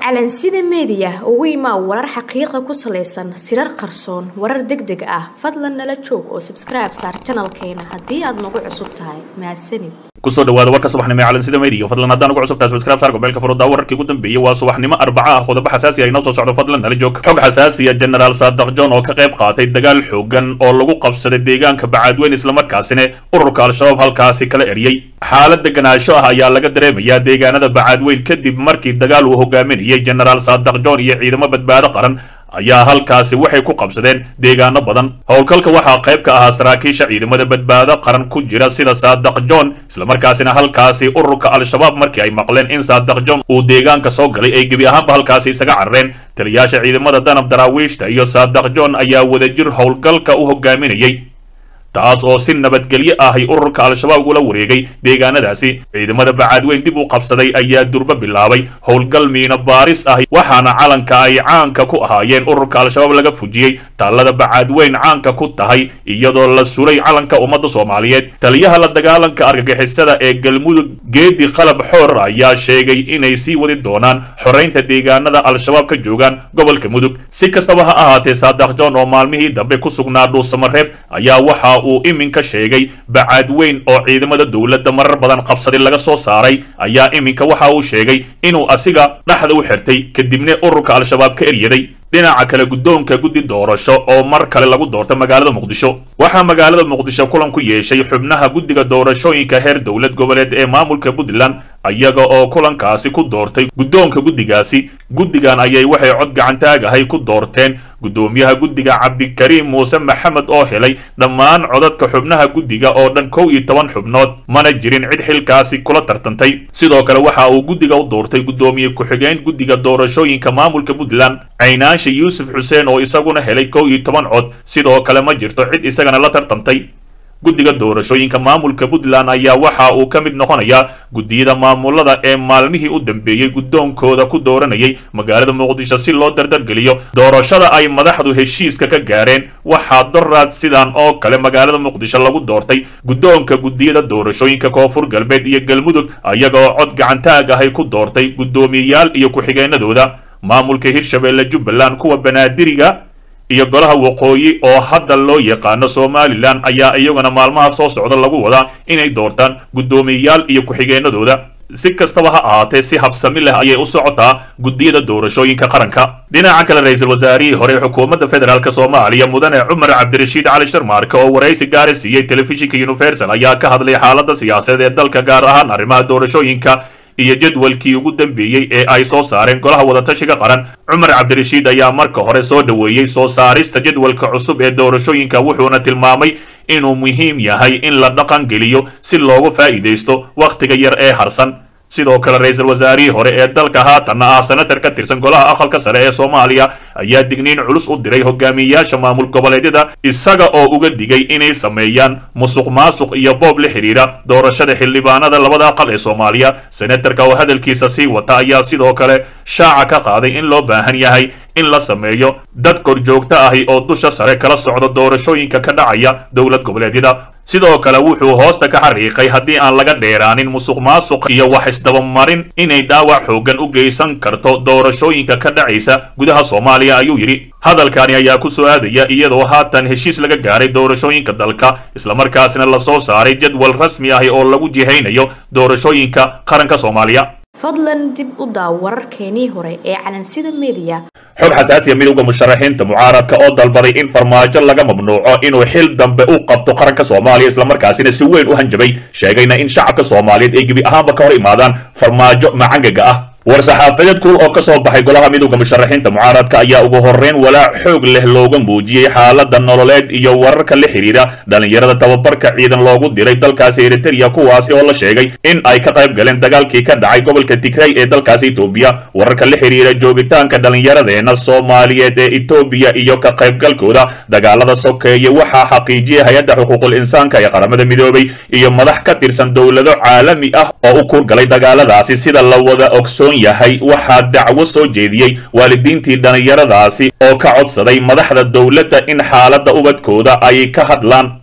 calansida meediya ugu imaa warar xaqiiqa ku salaysan sirar qarsoon warar deg deg ah fadlan nala joog oo sabskribe saar janalkeena haddii aad nagu cusub tahay mahadsanid kusoo dhawaada warka subaxnimo ee calansida media fadlan haddaan ugu cusubtahay subscribe saar gobeelka furudaa wararkii ugu dambeeyey waa subaxnimo arbaca ah qodobo xasaasi ah inoo soo socdo fadlan nala joog xog xasaasiya generaal saadaq john oo ka qayb qaatay dagaal xoogan oo lagu qabsaday deegaanka bacaadweyn islamarkaasina ururka al-shabaab halkaasi kala eriyey xaalad deganaansho ah ayaa laga dareemayaa deegaanada bacaadweyn kadib markii dagaal uu hogaaminayay generaal saadaq john iyo ciidamo badbaado qaran ayaa halkaasi waxay ku qabsadeen deegaano badan howlgalka waxaa qayb ka ahaa saraakiisha ciidamada badbaado qaran ku jira sida saadaq john islamarkaasina halkaasi ururka al-shabaab markii ay maqleen in saadaq john uu deegaanka soo galay ay gebi ahaanba halkaasi isaga carareen taliyaasha ciidamada danab daraawiishta iyo saadaq john ayaa wadajir howlgalka u hogaaminayay taas oo si nabadgelyo ahay ururka al-shabaab ula wareegay deegaanadaasi ciidamada bacaadweyn dib u qabsaday ayaa durbo bilaabay howlgal miino baaris ah waxaana calanka ay caanka ku ahaayeen ururka al-shabaab laga fujiyey taallada bacaadweyn caanka ku tahay iyadoo la suray calanka ummadda soomaaliyeed taliyaha la dagaalanka argagixisada ee galmudug geedi qalab xoor ayaa sheegay inay sii wadi doonaan xoreynta deegaanada al-shabaab ka joogaan gobolka mudug si kastaba ha ahaatee saadaq john oo maalmihii dambe ku sugnaa dhuusamareeb ayaa waxa uu iminka sheegay bacaadweyn oo ciidamada dowladda marar badan qabsaday laga soo saaray ayaa iminka waxa uu sheegay inuu asiga dhaxda u xirtay kadibna ururka al-shabaab ka eryaday dhinaca kale guddoonka guddi doorasho oo mar kale lagu doorta magaalada muqdisho waxaa magaalada muqdisho kulan ku yeeshay xubnaha guddiga doorashooyinka heer dowlad goboleed ee maamulka puntland iyaga oo kulankaasi ku doortay guddoonka guddigaasi guddigan ayay waxay cod gacantaagahay ku doorteen guddoomiyaha guddiga cabdikariim muuse maxamed oo helay dhammaan codadka xubnaha guddiga oo dhan kow iyo toban xubnood mana jirin cid xilkaasi kula tartantay sidoo kale waxa uu guddiga u doortay guddoomiye ku-xigeen guddiga doorashooyinka maamulka puntland caynaansha yuusuf xuseen oo isaguna helay kow iyo toban cod sidoo kale ma jirto cid isagana la tartantay guddiga doorashooyinka maamulka puntland ayaa waxa uu ka mid noqonayaa guddiyada maamulada ee maalmihii u dambeeyey guddoonkooda ku dooranayay magaalada muqdisho si loo dardargeliyo doorashada ay madaxdu heshiiska ka gaareen waxaa doraad sidan oo kale magaalada muqdisho lagu doortay guddoonka guddiyada doorashooyinka koonfur galbeed iyo galmudug iyaga oo cod gacantaag ahay ku doortay guddoomiyeyaal iyo ku-xigeenadooda maamulka hirshabeelle jubbaland kuwa banaadiriga iyo golaha waqooyi oo hadda loo yaqaano somalilan ayaa iyaguna maalmaha soo socda lagu wadaa inay doortaan guddoomiyeyaal iyo ku-xigeenadooda si kastaba ha ahaatee si habsami leh ayay u socotaa guddiyada doorashooyinka qaranka dhinaca kale ra-iisul wasaarihii hore ee xukuumadda federaalk soomaaliya mudane cumar cabdirashiid cali sharmaarke oo waraysi gaari siiyey telefishinka universal ayaa ka hadlay xaalada siyaasadeed ee dalka gaar ahaan arrimaha doorashooyinka iyo jadwalkii ugu dambeeyey ee ay soo saareen golaha wadatashiga qaran cumar cabdirashiid ayaa marka hore soo dhoweeyey soo saarista jadwalka cusub ee doorashooyinka wuxuuna tilmaamay inuu muhiim yahay in la dhaqan geliyo si loogu faa'iidaysto wakhtiga yar ee harsan sidoo kale ra-iisul wasaarihii hore ee dalka haatanna ah senatar ka tirsan golaha aqalka sare ee soomaaliya ayaa digniin culus u diray hogaamiyeyaasha maamul goboleedyada isaga oo uga digay inay sameeyaan musuq maasuq iyo boob la xidhiidha doorashada xildhibaanada labada aqal ee soomaaliya senatarka oo hadalkiisa sii wata ayaa sidoo kale shaaca ka qaaday in loo baahan yahay in la sameeyo dad korjoogto ahi oo dusha sare kala socda doorashooyinka ka dhacaya dowlad goboleedyada sidoo kale wuxuu hoosta ka xariiqay haddii aan laga dheeraanin musuq maasuq iyo wax isdabamarin inay dhaawac xoogan u geysan karto doorashooyinka ka dhacaysa gudaha soomaaliya ayuu yidhi hadalkani ayaa ku soo aadaya iyadoo haatan heshiis laga gaaray doorashooyinka dalka islamarkaasina lasoo saaray jadwal rasmi ahi oo lagu jihaynayo doorashooyinka qaranka soomaaliya fadlan dib u daaw wararkeenii hore ee calansida meediya xog xasaasiya midowda musharaxiinta mucaaradka oo dalbaday in farmaajo laga mamnuuco inuu xil dambe u qabto qaranka soomaaliya islamarkaasina si weyn u hanjabay sheegayna in shacabka soomaaliyeed ay gebi ahaanba ka hor imaadaan farmaajo macangaga ah war-saxaafadeed kulul oo ka soo baxay golaha midowda musharaxiinta mucaaradka ayaa ugu horreyn walaac xoog leh looga muujiyey xaalada nololeed iyo wararka la xidhiidha dhallinyarada tababarka ciidan loogu diray dalkaasi eritereya kuwaasi oo la sheegay in ay ka qayb galeen dagaalkii ka dhacay gobolka tigray ee dalkaasi etoobiya wararka la xidhiidha joogitaanka dhallinyaradeena soomaaliyeed ee etoobiya iyo ka qaybgalkooda dagaalada sokeeye waxaa xaqiijiyay hay-adda xuquuqul insaanka ee qaramada midoobay iyo madax ka tirsan dowlado caalami ah oo u kuurgalay dagaaladaasi sida la wada ogsoon yahay waxaa dacwo soo jeediyey waalidiintii dhallinyaradaasi oo ka codsaday madaxda dowladda in xaaladda ubadkooda ay ka hadlaan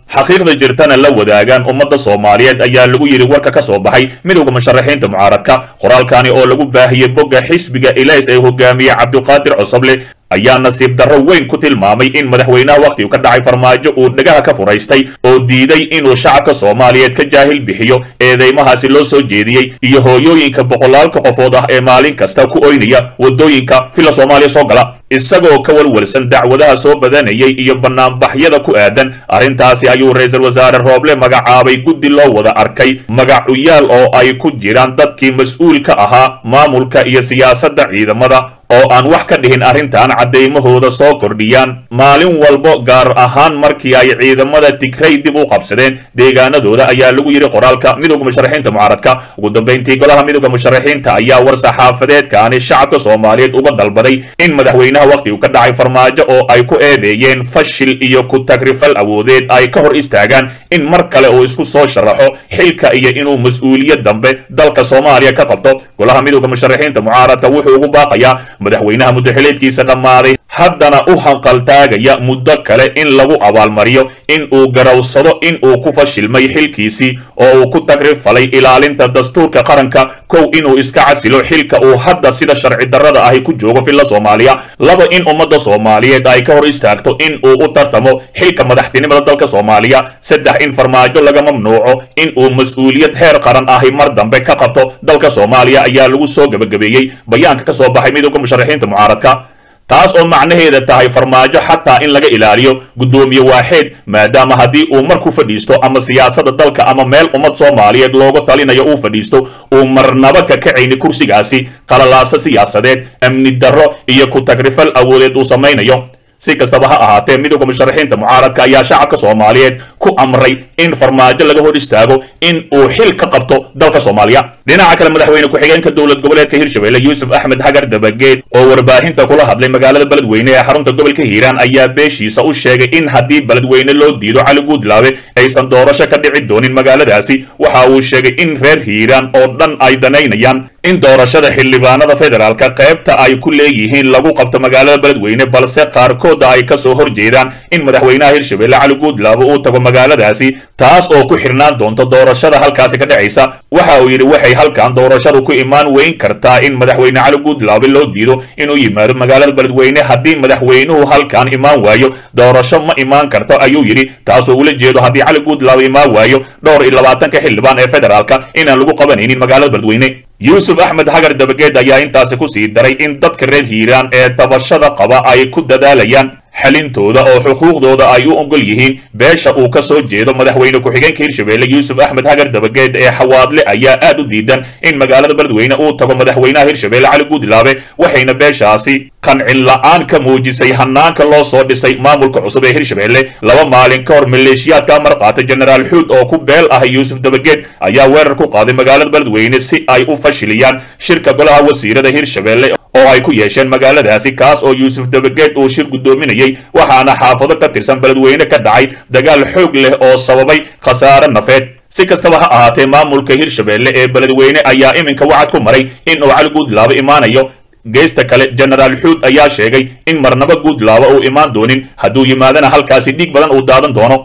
xaqiiqda jirtana la wadaagaan ummadda soomaaliyeed ayaa lagu yidhi warka ka soo baxay midowda musharaxiinta mucaaradka qoraalkani oo lagu baahiyey bogga xisbiga ilays ee hogaamiye cabdiqaadir cosoble ayaa nasiib darro weyn ku tilmaamay in madaxweynaha wakhtigu ka dhacay farmaajo uu dhagaha ka furaystay oo diiday inuu shacabka soomaaliyeed ka jaahil bixiyo eedeymahaasi loo soo jeediyey iyo hooyooyinka boqolaalka qofood ah ee maalin kasta ku oynaya waddooyinka fila soomaaliya soo gala isagoo ka walwalsan dacwadaha soo badanayay iyo banaanbaxyada ku aadan arrintaasi ayuu ra-iisul wasaare rooble magacaabay guddi loo wada arkay magacuyaal oo ay ku jiraan dadkii mas-uulka ahaa maamulka iyo siyaasadda ciidamada oo aan wax ka dhihin arrintan caddaymahooda soo kordhiyaan maalin walbo gaar ahaan markii ay ciidamada tigray dib u qabsadeen deegaanadooda ayaa lagu yidhi qoraalka midowda musharaxiinta mucaaradka ugu dambayntii golaha midowda musharaxiinta ayaa war saxaafadeedkaani shacabka soomaaliyeed uga dalbaday in madaxweynaha wakhtigu ka dhacay farmaajo oo ay ku eedeeyeen fashil iyo ku tagrifal awoodeed ay ka hor istaagaan in mar kale uu isku soo sharaxo xilka iyo inuu mas-uuliyad dambe dalka soomaaliya ka qabto golaha midowda musharaxiinta mucaaradka wuxuu ugu baaqayaa madaxweynaha muddaxileedkiisa dhammaaday haddana u hanqaltaagaya muddo kale in lagu abaalmariyo in uu garowsado in uu ku fashilmay xilkiisii oo uu ku tagrifalay ilaalinta dastuurka qaranka kow inuu iska casilo xilka uu hadda sida sharci darrada ahi ku joogo filla soomaaliya laba in ummadda soomaaliyeed ay ka hor istaagto in uu u tartamo xilka madaxtinimada dalka soomaaliya saddex in farmaajo laga mamnuuco in uu mas-uuliyad heer qaran ahi mar dambe ka qabto dalka soomaaliya ayaa lagu soo gebagabeeyey bayaanka ka soo baxay midowda musharaxiinta mucaaradka taas oo macnaheeda tahay farmaajo xataa in laga ilaaliyo guddoomiye waaxeed maadaama haddii uu mar ku fadhiisto ama siyaasadda dalka ama meel ummad soomaaliyeed looga talinayo uu fadhiisto uu marnaba ka kacayni kursigaasi qalalaasa siyaasadeed amni darro iyo ku tagrifal awoodeed uu samaynayo si kastaba ha ahaatee midowda musharaxiinta mucaaradka ayaa shacabka soomaaliyeed ku amray in farmaajo laga hor istaago in uu xil ka qabto dalka soomaaliya dhinaca kale madaxweyne ku-xigeenka dowlad goboleedka hirshabelle yuusuf axmed hagar dabageed oo warbaahinta kula hadlay magaalada beledweyne ee xarunta gobolka hiiraan ayaa beeshiisa u sheegay in haddii beledweyne loo diido cali guudlaabe aysan doorasho ka dhici doonin magaaladaasi waxa uu sheegay in reer hiiraan oo dhan ay danaynayaan in doorashada xildhibaanada federaalka qaybta ay ku leeyihiin lagu qabto magaalada beledweyne balse qaarkooda ay ka soo horjeedaan in madaxweynaha hirshabelle cali guudlaabo uu tago magaaladaasi taas oo ku xirnaan doonto doorashada halkaasi ka dhacaysa waxa uu yidhi waxay halkan doorashadu ku imaan weyn kartaa in madaxweyne cali guudlaabe loo diido inuu yimaado magaalada beledweyne haddii madaxweynuhu halkan imaan waayo doorasho ma imaan karto ayuu yidhi taasoo ula jeedo haddii cali guudlaabe imaan waayo dhowr iyo labaatanka xildhibaan ee federaalka inaan lagu qabanaynin magaalada beledweyne yuusuf axmed hagar dabageed ayaa intaasi ku sii daray in dadka reer hiiraan ee tabashada qaba ay ku dadaalayaan xalintooda oo xuquuqdooda ay u ogol yihiin beesha uu ka soo jeedo madaxweyne ku-xigeenka hirshabelle yuusuf axmed hagar dabageed ee xawaadle ayaa aad u diidan in magaalada beledweyne uu tago madaxweynaha hirshabelle cali guudlaabe waxayna beeshaasi qancin la-aan ka muujisay hanaanka loo soo dhisay maamulka cusub ee hirshabelle laba maalin ka hor maleeshiyaadka amar qaatay jenaraal xuud oo ku beel ah yuusuf dabageed ayaa weerar ku qaaday magaalada beledweyne si ay u fashiliyaan shirka golaha wasiirada hirshabelle oo ay ku yeesheen magaaladaasi kaas oo yuusuf dabageed uu shir guddoominayay waxaana xaafado ka tirsan beledweyne ka dhacay dagaal xoog leh oo sababay khasaare nafeed si kastaba ha ahaatee maamulka hirshabelle ee beledweyne ayaa iminka wacad ku maray in uu cali guudlaabo imaanayo geesta kale jenaraal xuud ayaa sheegay in marnaba guudlaabo uu imaan doonin hadduu yimaadana halkaasi dhiig badan uu daadan doono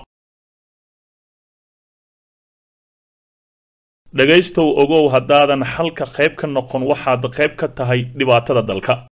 dhegaystow ogow haddaadan halka qayb ka noqon waxaad qayb ka tahay dhibaatada dalka